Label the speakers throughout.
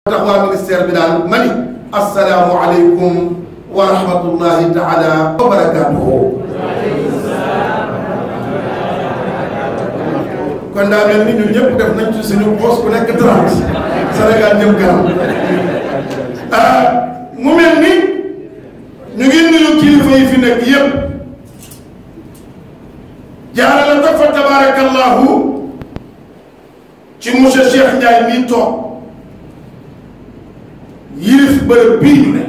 Speaker 1: tax waa ministère bi daal ma ni asalaamu aleykum wa rahmatullahi taala wa barakatuhu kon daa mel ni ñun ñëpp def nañ ci suñu poste ku nekk 30 Sénégal jëm kanam mu mel ni ñu ngi nuyu kilifa yi fi nekk yëpp jaarale ko fa tabarakallahu ci monsieur Cheikh Ndiaye mii toog yilif bërëb bii ñu ne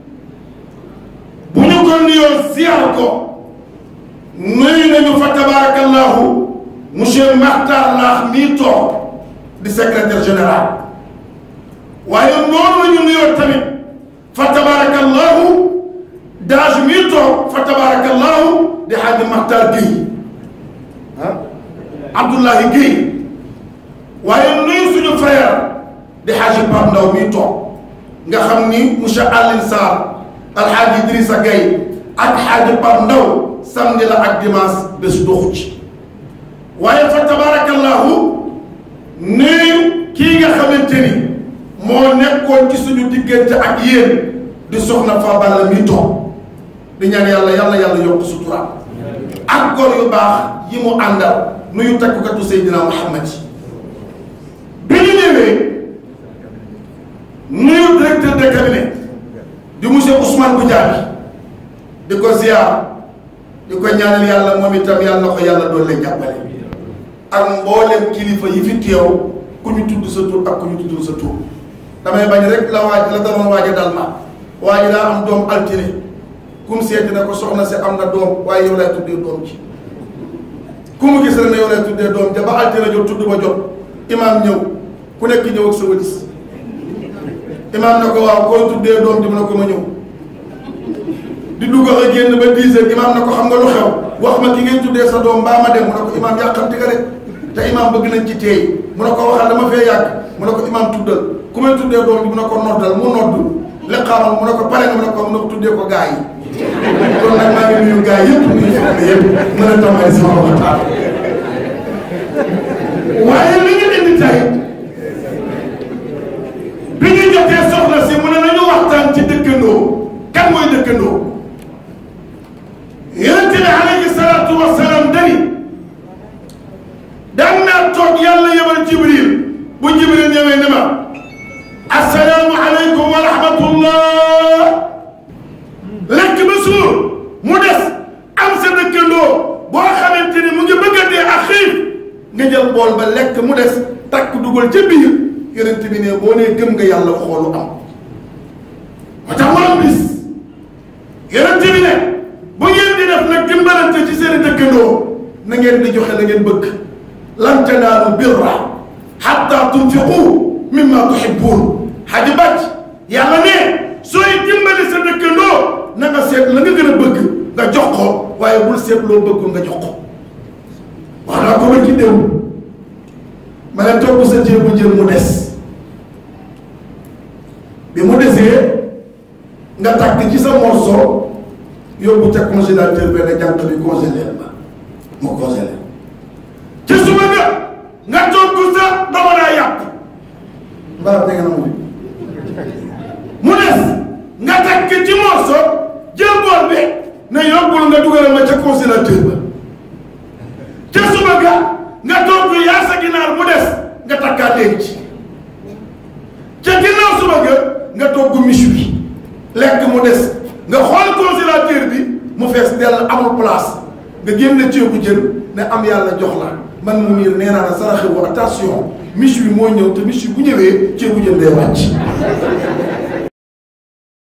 Speaker 1: bu ñu ko nuyoo ziar ko nuyu nañu fa tabarakallahu monsieur Makhtar Laax mii toog di secrétaire général waaye noonu la ñu nuyoo tamit fa tabarakallahu daaj mii toog fa tabarakallahu di Hadji Makhtar Guèye ah Abdoulahi Guèye waaye nuyu suñu frère di Hadji Pape Ndaw mii toog nga xam ni monsieur Alioune Sarr alxaaji Idrissa Gueye ak Hadji Pape Ndaw samedi la ak dimanche bés doxu ci waaye fa tabarakallahu nuyu kii nga xamante ni moo nekkoon ci suñu diggante ak yéen di soxna fa balla mi toog di ñaan yàlla yàlla yàlla yokk sutura ak góor yu baax yi mu àndal nuyu takkukatu Seydina Muhammad yi bi ñu ñëwee nuyu directeur de cabinet di monsieur Ousmane Goudiaby di ko ziar di ko ñaanal yàlla moom itam yàlla na ko yàlla doon leen jàppale ak mboolem kilifa yi fi teew ku ñu tudd sa tur ak ku ñu tuddul sa tur damay bañ rek la waaj la daloon waaja dal ma waaye daa am doom altine kum seeti na ko soxna si am na doom waaye yow lay tuddee doom ci ku mu gis rek ne yow lay tuddee doom ja ba altine jot tudd ba jot imaam ñëw ku nekk ñëw ak sa wëlis imaam na ko waaw koy tuddee doom ji mu ne ko ma ñëw di dugg a génn ba 10 heures imaam na ko xam nga lu xew wax ma ki ngay tuddee sa doom mbaa ma dem mu ne ko imaam yàqamti nga rek te imaam bëgg nañ ci teey mu ne ko waxal dama fee yàgg mu ne ko imaam tuddal ku may tuddee doom ji mu ne ko noddal mu noddu liqaamal mu ne ko pare nga mu ne ko mu ne ko tuddee ko gaa yi kon nag maa ngi nuyu gaa yëpp nuyu soxna yëpp mën a tàmbali sama waxtaan waaye li ñu indi tey bi ñu jotee soxna si mu ne nañu waxtaan ci dëkkandoo kan mooy dëkkandoo yonente bi alayhi salaatu wasalaam dani daan naa toog yàlla yebal jibril bu jibril ñëwee ne ma assalaamu aleykum wa rahmatullah lekk ba suur mu des am sa dëkkandoo boo xamante ni mu ngi bëgg a dee ak xiif nga jël bool ba lekk mu des takk dugal ca biir yonent bi ne boo nee gëm nga yàlla xoolu am moo tax mu am bis yonent bi ne bu ngeen di def nag dimbalante ci seen dëkkandoo na ngeen di joxe la ngeen bëgg lan tanaalu birra hatta tunfiqu mimma tuhibbun xaji bàcc yàlla ne sooy dimbali sa dëkkandoo na nga seet la nga gën a bëgg nga jox ko waaye bul seet loo bëggul nga jox ko wax naa ko ba ci démb ma ne togg sa ceebu jël mu des bi mu desee nga tàkk ci sa morceau yóbbu ca congélateur benn jànq bi congelé ma mu congelé ci suba nga nga togg sa dama daa yàpp mbaa dégg na mu mu des nga tàkk ci morceau jël bool bi ne yóbbul nga dugal ma ca congélateur ba ca suba ga nga togg yaa sa ginaar mu des nga takkaa denc ca ginnaaw suba ga nga togg miche bi lekk mu des nga xool congélateur bi mu fees dell amul place nga génne ceebu jën ne am yàlla jox la man mu miir nee naa la saraxe wu attention miche bi moo ñëw te miche bi bu ñëwee ceebu jën day wàcc